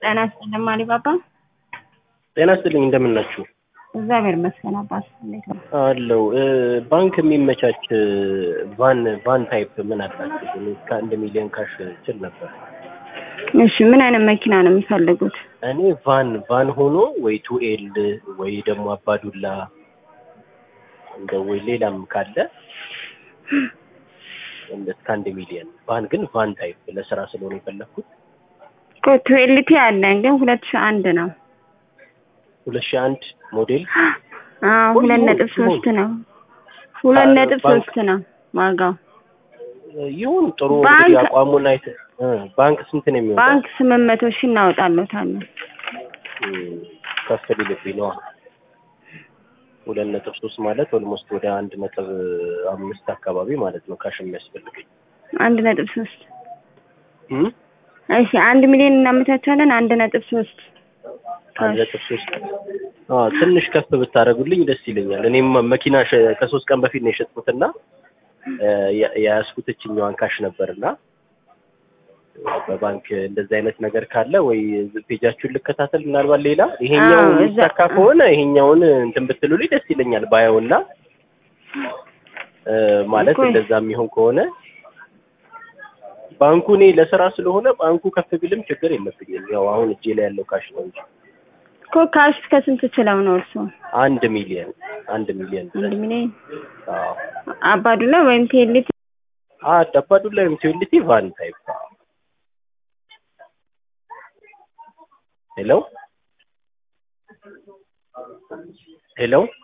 ጤና ይስጥልኝ አሊባባ። ጤና ይስጥልኝ እንደምን ናችሁ? እግዚአብሔር ይመስገን አባት እንዴት ነው? አለው ባንክ የሚመቻች ቫን ቫን ታይፕ ምን አላችሁ? እኔ እስከ አንድ ሚሊዮን ካሽ ችል ነበር። እሺ ምን አይነት መኪና ነው የሚፈልጉት? እኔ ቫን ቫን ሆኖ ወይ ቱ ኤል ወይ ደግሞ አባዱላ እንደ ወይ ሌላም ካለ እንደ እስከ አንድ ሚሊዮን ቫን ግን ቫን ታይፕ ለስራ ስለሆነ የፈለግኩት እኮ ቱዌልቲ አለን ግን ሁለት ሺህ አንድ ነው። ሁለት ሺህ አንድ ሞዴል አዎ ሁለት ነጥብ ሶስት ነው። ሁለት ነጥብ ሶስት ነው ዋጋው። ይሁን ጥሩ ባንክ- እንግዲህ አቋሙን አይተ እ ባንክ ስንት ነው የሚወጣው? ባንክ ስምንት መቶ ሺህ እናወጣለታለን። እም፣ ከፍ ሊልብኝ ነዋ። ሁለት ነጥብ ሶስት ማለት ኦልሞስት ወደ አንድ ነጥብ አምስት አካባቢ ማለት ነው ካሽ የሚያስፈልገኝ አንድ ነጥብ ሶስት እም? እሺ አንድ ሚሊዮን እናመቻቻለን። አንድ ነጥብ ሶስት አንድ ነጥብ ሶስት አዎ ትንሽ ከፍ ብታደርጉልኝ ደስ ይለኛል። እኔም መኪና ሸ- ከሶስት ቀን በፊት ነው የሸጥኩትና እ፣ የ- የያዝኩት እችኛዋን ካሽ ነበርና በባንክ እንደዚህ አይነት ነገር ካለ ወይ ፔጃችሁን ልከታተል ምናልባት ሌላ ይሄኛው አዎ፣ እዛ- የሚሳካ ከሆነ ይሄኛውን እንትን ብትሉልኝ ደስ ይለኛል ባየውና እ፣ ማለት እኮ- እንደዛ የሚሆን ከሆነ ባንኩ እኔ ለስራ ስለሆነ ባንኩ ከፍ ቢልም ችግር የለብኝም። ያው አሁን እጄ ላይ ያለው ካሽ ነው እንጂ እኮ ካሽ እስከ ስንት ችለው ነው እርሶ? አንድ ሚሊዮን አንድ ሚሊዮን አንድ ሚሊዮን አዎ አባዱላ ወይም ቴሌት አ ደባዱላ ወይም ቲዩሊቲ ቫን ታይፕ ሄሎ ሄሎ